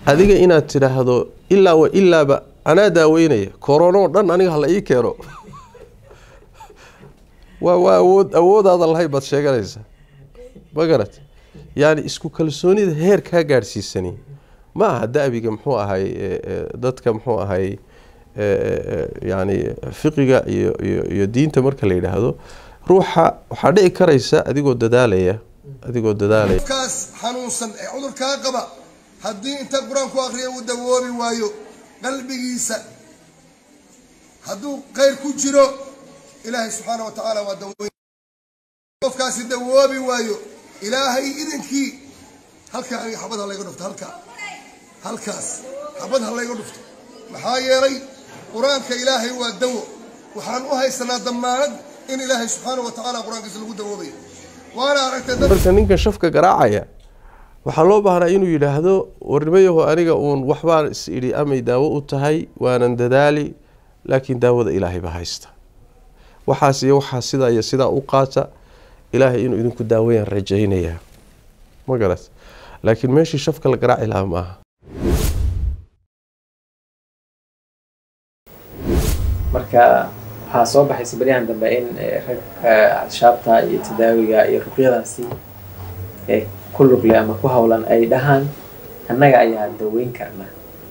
adiga inaad tidhaahdo ilaa wa ilaaba anaa daaweynaya koronoo dhan aniga hala ii keeno waa waa awood awoodaada lahayn baad sheeganaysaa ma garat yaani isku kalsoonida heer kaa gaadhsiisani ma aha da-biga muxuu ahay dadka muxuu ahay yani fiqiga iyo iyo iyo diinta marka la yidhaahdo ruuxa waxaa dhici karaysa adigoo dadaalaya adigoo dadaalaya kaas xanuunsan ee cudurkaa qaba haddii inta qur-aanku akriya uu dawoobi waayo qalbigiisa hadduu khayr ku jiro ilaahay subxaana wa tacaala waa daweyn qofkaasi dawoobi waayo ilaahay idinkii halkaa aniga xabad ha layga dhufto halkaa halkaas xabad ha layga dhufto maxaa yeelay qur-aanka ilaahay waa dawo waxaan u haysanaa damaanad in ilaahay subxaana wa tacaala qur-aankiisa lagu dawoobayo waana aragtay dad marka ninkan shafka garaacaya waxaa loo baahnaa inuu yidhaahdo warnimayaho aniga uun waxbaan is idhi amay daawo u tahay waanan dadaali laakiin daawada ilaahay baa haysta waxaas iyo waxaa sidaa iyo sidaa u qaata ilaahay inuu idinku daawayaan rajaynayaa ma garat laakiin meeshii shafka la garaaci lahaa ma aha marka waxaa soo baxaysa beryahan dambe in ragka cadshaabta iyo tadaawiga iyo ruqyadaasi ee ku lugle ama ku howlan ay dhahaan annaga ayaa daweyn karna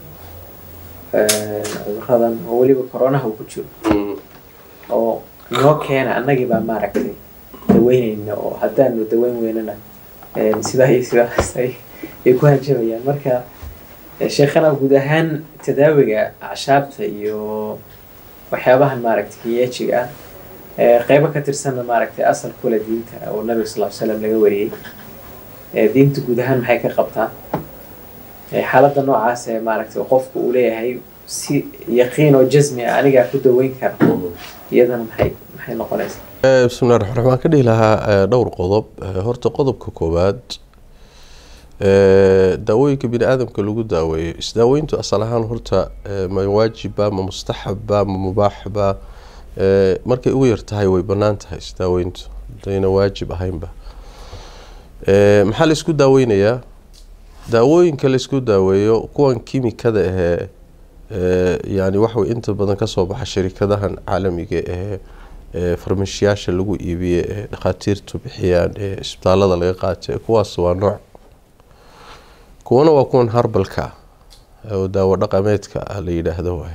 cuduradan oo weliba coronaha uu ku jiro oo noo keena annagii baa maaragtay daweyneyna oo haddaanu daweyn weynana sidaa iyo sidaas ay ay ku hanjabayaan marka sheekhana guud ahaan tadaawiga acshaabta iyo waxyaabahan maaragtay kiyeejiga ah qeybo ka tirsanna maaragtay asal kule diinta oo nabiga sal ly slam laga wariyey diinta guud ahaan maxay ka qabtaa xaaladda noocaas ee maaragtay qofku uu leeyahay si yaqiin oo jasmi ah anigaa ku daweyn kara iyadana maxay maxay noqonaysaa bismillahi raxmaan raxmaan ka dhihi lahaa dhowr qodob horta qodobka koowaad daawooyinka bini aadamka lagu daaweeyo isdaaweyntu asal ahaan horta ma waajibba ma mustaxabba ma mubaaxba markay ugu yar tahay way bannaan tahay isdaaweyntu hadayna waajib ahaynba maxaa la isku daaweynayaa daawooyinka la isku daaweeyo kuwan kimikada ahee yani waxaway inta badan kasoo baxa shirikadahan caalamiga ahee farmashiyaasha lagu iibiye ee dhakhaatiirtu bixiyaan ee isbitaalada laga qaata kuwaas waa nooc kuwana waa kuwan harbalka oo daawo dhaqameedka ah la yidhaahdo waay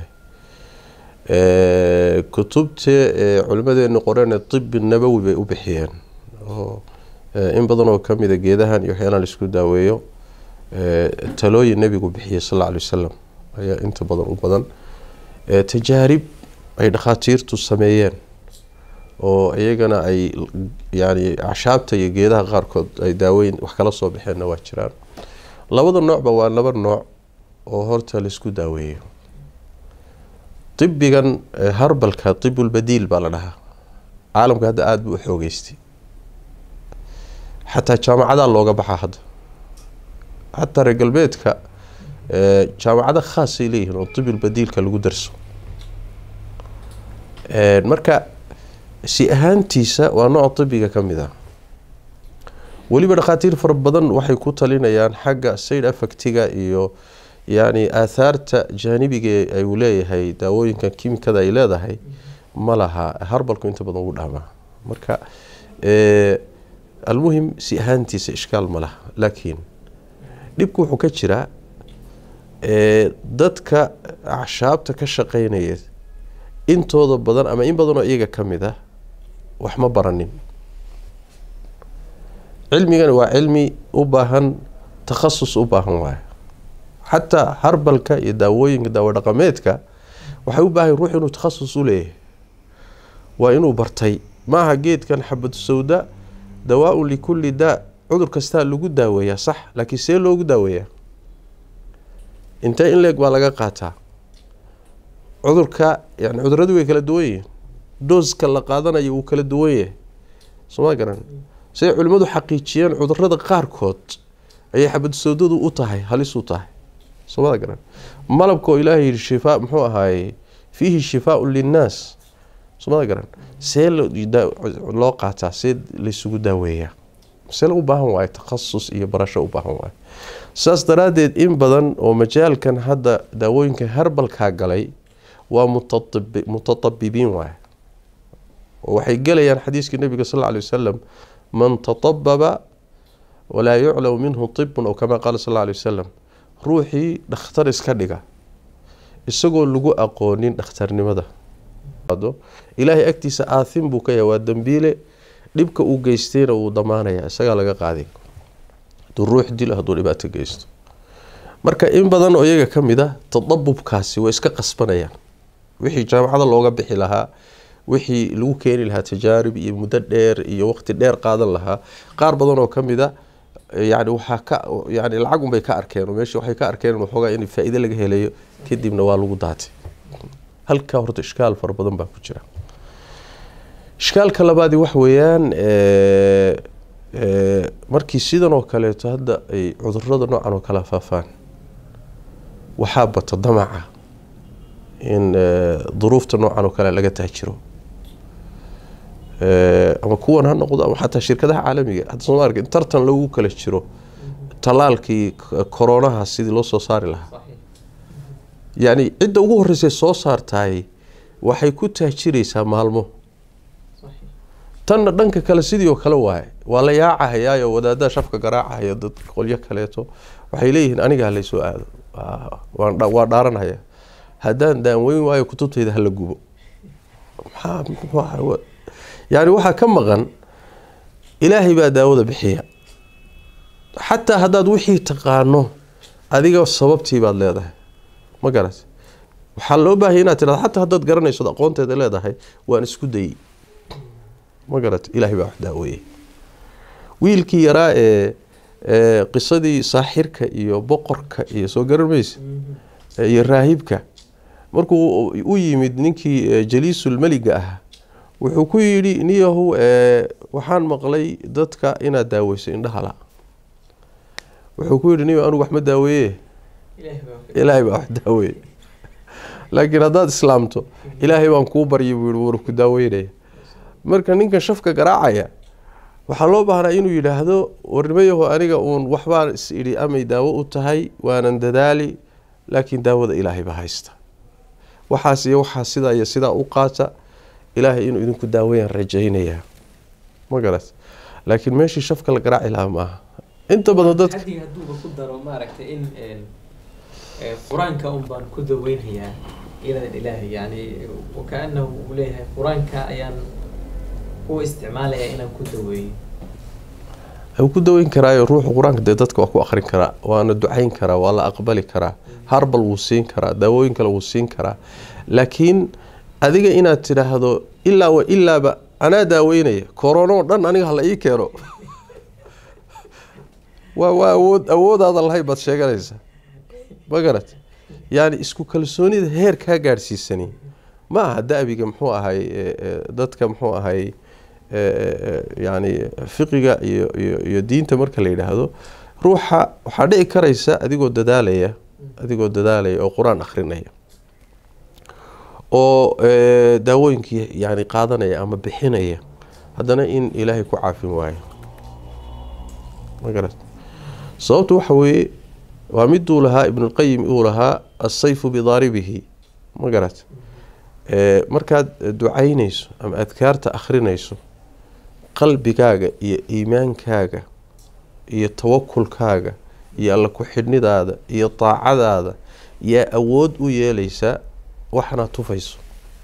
kutubta culimadeenu qoreen tibi nabowi bay u bixiyeen oo in badan oo kamida geedahan iyo waxyaalaan laisku daaweeyo talooyin nebigu bixiyay sal alla alay wasalam ayaa inta badan u badan tajaarib ay dhakhaatiirtu sameeyeen oo iyagana ay yani acshaabta iyo geedaha qaarkood ay daaweyn wax kala soo baxeenna waa jiraan labada noocba waa laba nooc oo horta laisku daaweeyo ibigan harbalka ibulbadiil baa la dhahaa caalamka hadda aada buu u xoogeystay xataa jaamacadaa looga baxaa hadda xataa reer galbeedka jaamacado khaasay leeyihiin oo ibulbadiilka lagu darso marka si ahaantiisa waa nooc ibiga ka mid ah weliba dhakhaatiir fara badan waxay ku talinayaan xagga sayd affectiga iyo yani aathaarta jaanibiga uu leeyahay daawooyinkan kimikada ay leedahay ma laha harbalku inta badan ugu dhaamaa marka almuhim si ahaantiisa ishkaal ma laha laakiin dhibku wuxuu ka jiraa dadka acshaabta ka shaqeynaya intooda badan ama in badanoo iyaga ka mid ah wax ma baranin cilmigana waa cilmi u baahan takhasus u baahan waayo xataa harbalka iyo daawooyinka daawo dhaqameedka waxay u baahan ruux inuu takhasus u leeyahay waa inuu bartay maaha geedkan xabad sawda dawaa-un likulli daa cudur kastaa lagu daaweeyaa sax laakiin see loogu daaweeyaa intee in leeg baa laga qaataa cudurka yani cuduradu way kala duwan yihiin dooska la qaadanayo wuu kala duwan yahay sooma garan siday culimmadu xaqiijiyeen cudurada qaarkood ayay xabad sawdadu u tahay halis u tahay soomada garan malabka oo ilaahay yihi shifaa muxuu ahaaye fiihi shifaaun linnaas soomada garan see loo qaataa see laysugu daaweeyaa masele u baahan waayo takhasus iyo barasho u baahan waayo saas daraaddeed in badan oo majaalkan hadda daawooyinka herbalkaa galay waa mutatabi- mutatabibiin waay oo waxay gelayaan xadiiskii nabiga sal alla alay wasalam man tatababa walaa yuclamu minhu tibun oo kama qaala sal alla alay wasalam ruuxii dhakhtar iska dhiga isagoo lagu aqoonin dhakhtarnimada ilaahay agtiisa aathim buu ka yahay waa dembiile dhibka uu geystayna wuu damaanaya isagaa laga qaaday hadduu ruux dilo hadduu dhibaato geysto marka in badan oo iyaga ka mid a tadabubkaasi way iska qasbanayaan wixii jaamacada looga bixi lahaa wixii lagu keeni lahaa tajaarib iyo muddo dheer iyo waqti dheer qaadan lahaa qaar badan oo ka mid a yani waxaa ka yani lacag unbay ka arkeen oo meesha waxay ka arkeen waxoogaa in faa-iide laga helayo kadibna waa lagu daatay halkaa horta ishkaal fara badan baa ku jira ishkaalka labaadi wax weeyaan markii sidan oo kaleeto hadda ay cudurada noocan oo kala faafaan waxaa bata damaca in duruufta noocan oo kale laga taajiro ama kuwan ha noqdo ama xataa shirkadaha caalamiga hadda sooma arkin tartan lagu kala jiro talaalkii koronaha sidii loo soo saari lahaa yacni cidda ugu horreysay soo saartaay waxay ku taajiraysaa maalmo tanna dhanka kale sidii oo kale waaye waa la yaacahayaayo wadaadaha shafka garaacahaya dad qolyo kaleeto waxay leeyihiin anigaa laysoo aado waa dhaaranhaya haddaan daanweyn waayo kutubtayda hala gubo maxaa yani waxaa ka maqan ilaahay baa daawada bixiya xataa haddaad wixii taqaano adiga sababtii baad leedahay ma garat waxaa loo baahaya inaad tirado xataa haddaad garanayso aqoonteeda leedahay waan isku dayey ma garat ilaahay baa wax daaweeyey wiilkii yaraa ee qisadii saaxirka iyo boqorka iyo soo garan maysa iyo raahibka markuu u yimid ninkii jaliisul meliga ah wuxuu ku yidhi niyahu waxaan maqlay dadka inaad daaweyso indhaha la wuxuu ku yidhi niyo anugu wax ma daaweeye ilaahay baa wax daaweeye laakiin haddaad islaamto ilaahay baan kuu baryay buu yihi war ku daaweynaya marka ninkan shafka garaacaya waxaa loo baahnaa inuu yidhaahdo warnimayaho aniga uun waxbaan is idhi amay daawo u tahay waanan dadaali laakiin daawada ilaahay baa haysta waxaas iyo waxaa sidaa iyo sidaa u qaata ilaahay inuu idinku daaweyaan rajaynayaa ma garat laakiin meeshii shafka la garaaci lahaa maaha inta badan dadka xaddiga hadduuba ku daro maaragtay in qur-aanka un baan ku daweynhayaa iyadan ilaahay yani wakaanahu uu leeyahay qur-aanka ayaan u isticmaalayaa inaan ku daweeyo wuu ku daweyn karaayo ruuxu qur-aanka dee dadka waa ku akrin karaa waana ducayn karaa waa la aqbali karaa harbal wuu siin karaa daawooyin kale wuu siin karaa laakiin adiga inaad tidhaahdo ilaa wa ilaaba anaa daaweynaya korono dhan aniga hala ii keeno waa waa awood awoodaada lahayn baad sheeganaysaa ma garat yani isku kalsoonida heer kaa gaadhsiisani ma aha da-biga muxuu ahay dadka muxuu ahay yani fiqiga iyo iyo iyo diinta marka la yidhaahdo ruuxa waxaa dhici karaysa adigoo dadaalaya adigoo dadaalaya oo qur-aan akrinaya oo daawooyinkii yani qaadanaya ama bixinaya haddana in ilaahay ku caafin waayo ma garat sababtu waxa weeye waa miduu lahaa ibnulqayim uu lahaa asayfu bidaaribihi ma garat markaad ducaynayso ama adkaarta akhrinayso qalbigaaga iyo iimaankaaga iyo tawakulkaaga iyo alla ku-xidhnidaada iyo daacadaada yaa awood u yeelaysaa waxnaad tufayso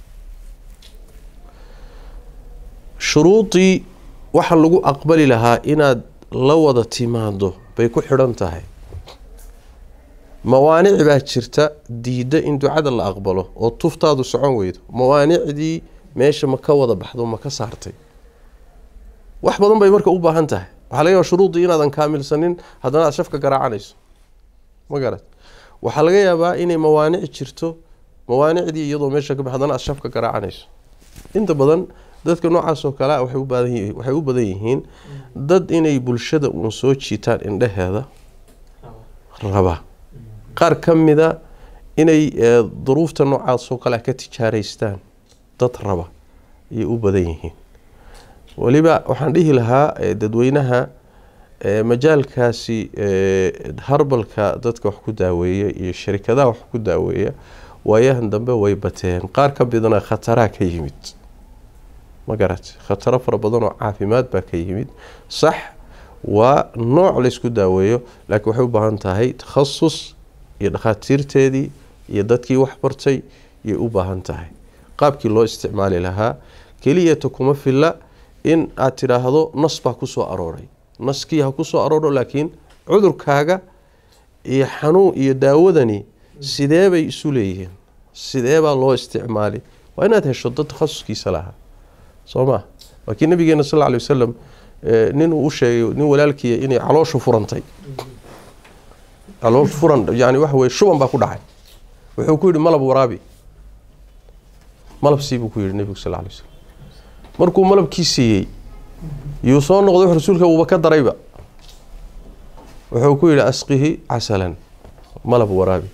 shuruudii waxa lagu aqbali lahaa inaad la wada timaado bay ku xidhan tahay mawaanic baa jirta diidda in ducada la aqbalo oo tuftaadu socon weydo mawaanicdii meesha ma ka wada baxdo ma ka saartay wax badan bay marka u baahan tahay waxaa laga yaaba shuruudii inaadan kaamilsanin haddana aad shafka garaacanayso ma garat waxaa laga yaabaa inay mawaanic jirto mawaanicdii iyadoo meesha ka ba haddana aad shafka garaacanayso inta badan dadka noocaas oo kale waxay u baadan yihiin waxay u badan yihiin dad inay bulshada uun soo jiitaan indhaheeda raba qaar ka mida inay duruufta noocaas oo kale ka tijaaraystaan dad raba ayay u badan yihiin weliba waxaan dhihi lahaa dadweynaha majaalkaasi harbalka dadka wax ku daaweeya iyo sharikadaha wax ku daaweeya waayahan dambe way bateen qaar ka midana khataraa ka yimid ma garat khataro fara badan oo caafimaad baa ka yimid sax waa nooc laysku daaweeyo laakiin waxay u baahan tahay takhasus iyo dhakhaatiirteedii iyo dadkii wax bartay yay u baahan tahay qaabkii loo isticmaali lahaa keliyata kuma filla in aad tidhaahdo nas baa kusoo arooray naskii ha kusoo arooro laakiin cudurkaaga iyo xanuun iyo daawadani sidee bay isu leeyihiin sidee baa loo isticmaali waa inaad hesho dad takhasuskiisa lahaa soo maa waa kii nabigeena sal ly wasalam nin uu u sheegay nin walaalkiiya inay calooshu furantay caloosh furan yani waxa weye shuban baa ku dhacay wuxuu ku yidhi malab waraabi malab sii buu ku yidhi nebigu sal lay wasalam markuu malabkii siiyey yuu soo noqday rasuulka uuba ka darayba wuxuu ku yidhi asqihi casalan malab waraabi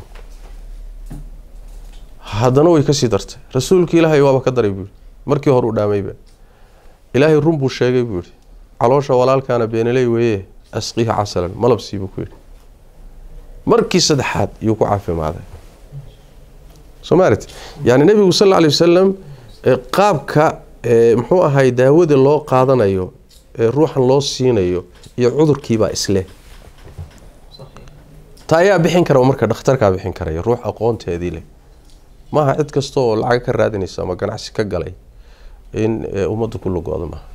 haddana way kasii dartay rasuulka ilaahay waaba ka daray buu yihi markii hore u dhaamayba ilaahay run buu sheegay buu yihi caloosha walaalkaana beenaley weeye asqihi casalan malab sii buu ku yidhi markii saddexaad yuu ku caafimaaday soo maarat yani nebigu sal lla alay wasalam qaabka muxuu ahay daawada loo qaadanayo ee ruuxan loo siinayo iyo cudurkiibaa isleh ta ayaa bixin kara marka dhakhtarkaa bixin karaya ruux aqoonteedii leh maaha cid kasta oo lacag ka raadinaysa ama ganacsi ka galay in ummadda ku lugooda maaha